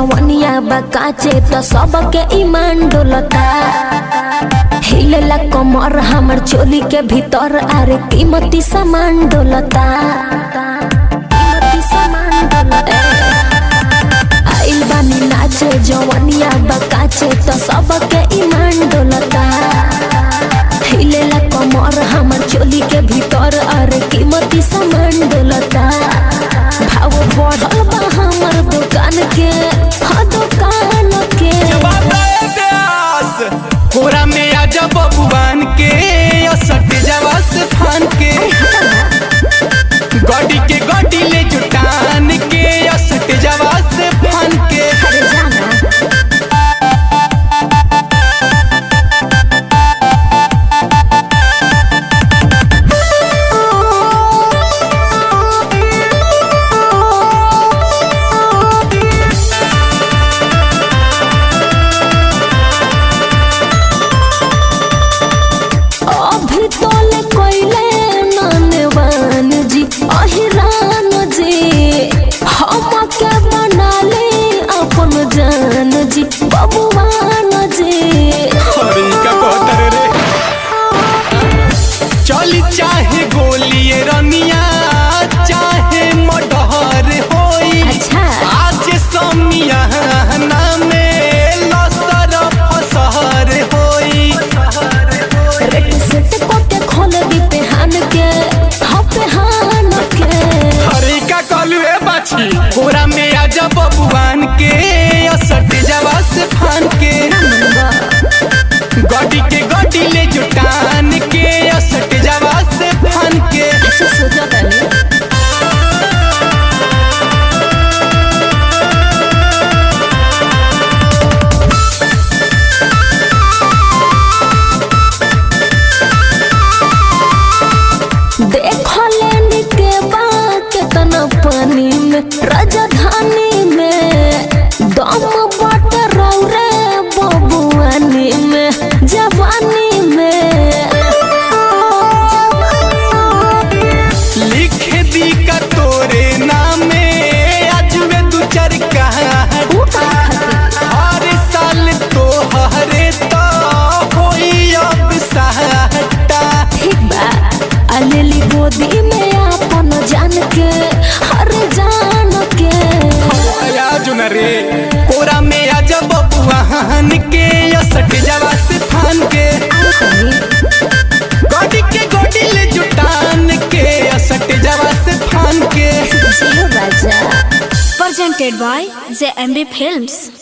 जवनिया बकाचे तो सबके ईमान डोलता हिलेला कमर हमर चोली के भीतर अरे कीमती सामान डोलता कीमती सामान डोलता आइल बानी नाचे जवनिया बकाचे तो सबके ईमान डोलता हिलेला कमर हमर चोली के भीतर अरे कीमती सामान डोलता भाव बढ़ल बा हमर दुकान के हाँ दुकान के जवाब दे प्यास कोरा में आजा बबुआन के असट जवा से फान के गड्डी के गड्डी ले जुटान के असट जवा से फान के अरे जाना अभी तोले कोइले ननवान जी अहिरान जी हम के बना ले अपन जान जी बबुआन जी अरे ई का कहतर रे चली चाहे गोली रनिया चाहे मडहर होई अच्छा आज समियाना में लसर फसहर होई रेट सेट को के खोल दी पेहान के हाँ पेहान के हरे का कलू है बाछी कोरा में आजा बबुआन के असट जवा से फान के गड्डी के गड्डी ले जुटान के असट जवा से फान के अच्छा सोचा तनी देखो लेनी के बाद कितना पानी में राजधानी में दम बट रौरे बबुआनी में जवानी में लिख दी का तोरे नामे आज में दू चार कहानी ऊ का खातिर हर साल तो हरे तो होई अब सहटा ठीक बा अलेली गोदी में अपन जान के हर जान के आया जुन रे कोरा में आजा बबुआन के असट जवा से फान के गोडी के गोडी ले जुटान के असट जवा से फान के जियो राजा presented by the MB Films.